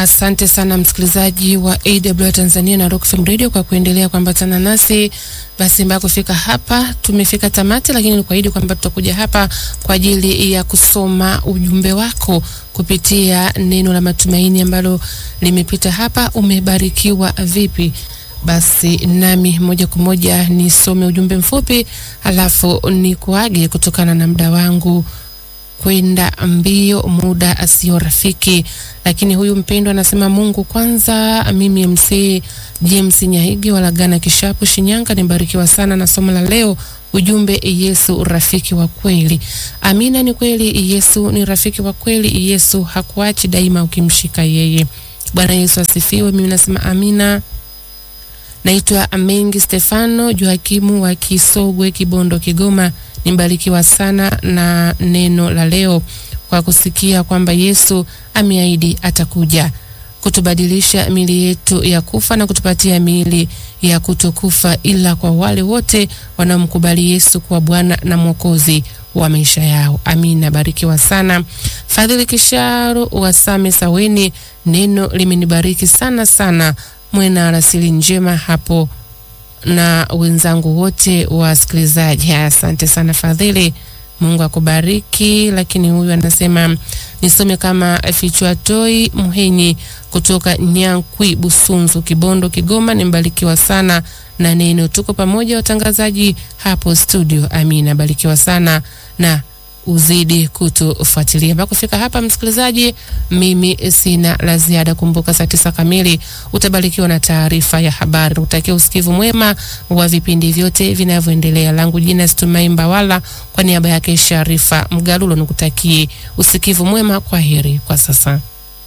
Asante sana msikilizaji wa AW Tanzania na Rock FM Radio kwa kuendelea kuambatana nasi. Basi mpaka kufika hapa tumefika tamati, lakini nikuahidi kwamba tutakuja hapa kwa ajili ya kusoma ujumbe wako kupitia neno la matumaini ambalo limepita hapa. Umebarikiwa vipi? Basi nami moja kwa moja nisome ujumbe mfupi, alafu nikuage kutokana na muda wangu kwenda mbio, muda asio rafiki. Lakini huyu mpendwa anasema Mungu kwanza. Mimi MC James Nyahigi walagana Kishapu, Shinyanga, nibarikiwa sana na somo la leo. Ujumbe, Yesu rafiki wa kweli. Amina, ni kweli, Yesu ni rafiki wa kweli. Yesu hakuachi daima ukimshika yeye. Bwana Yesu asifiwe. Mimi nasema amina. Naitwa Amengi Stefano Joakimu wa Kisogwe, Kibondo, Kigoma. Nibarikiwa sana na neno la leo kwa kusikia kwamba Yesu ameahidi atakuja kutubadilisha miili yetu ya kufa na kutupatia miili ya kutokufa, ila kwa wale wote wanaomkubali Yesu kuwa Bwana na Mwokozi wa maisha yao. Amina. Barikiwa sana. Fadhili Kisharo wa Same Saweni, neno limenibariki sana sana. Mwena rasili njema hapo na wenzangu wote wasikilizaji. Asante sana Fadhili, Mungu akubariki. Lakini huyu anasema nisome kama Fichwa Toi Muhenyi kutoka Nyankwi, Busunzu, Kibondo, Kigoma. Nimbarikiwa sana na neno. Tuko pamoja watangazaji hapo studio. Amina, barikiwa sana na uzidi kutufuatilia mpaka kufika hapa. Msikilizaji, mimi sina la ziada. Kumbuka saa tisa kamili utabarikiwa na taarifa ya habari. Utakia usikivu mwema wa vipindi vyote vinavyoendelea. Langu jina Situmai Mbawala, kwa niaba yake Sharifa Mgalulo nikutakie usikivu mwema. Kwa heri kwa sasa.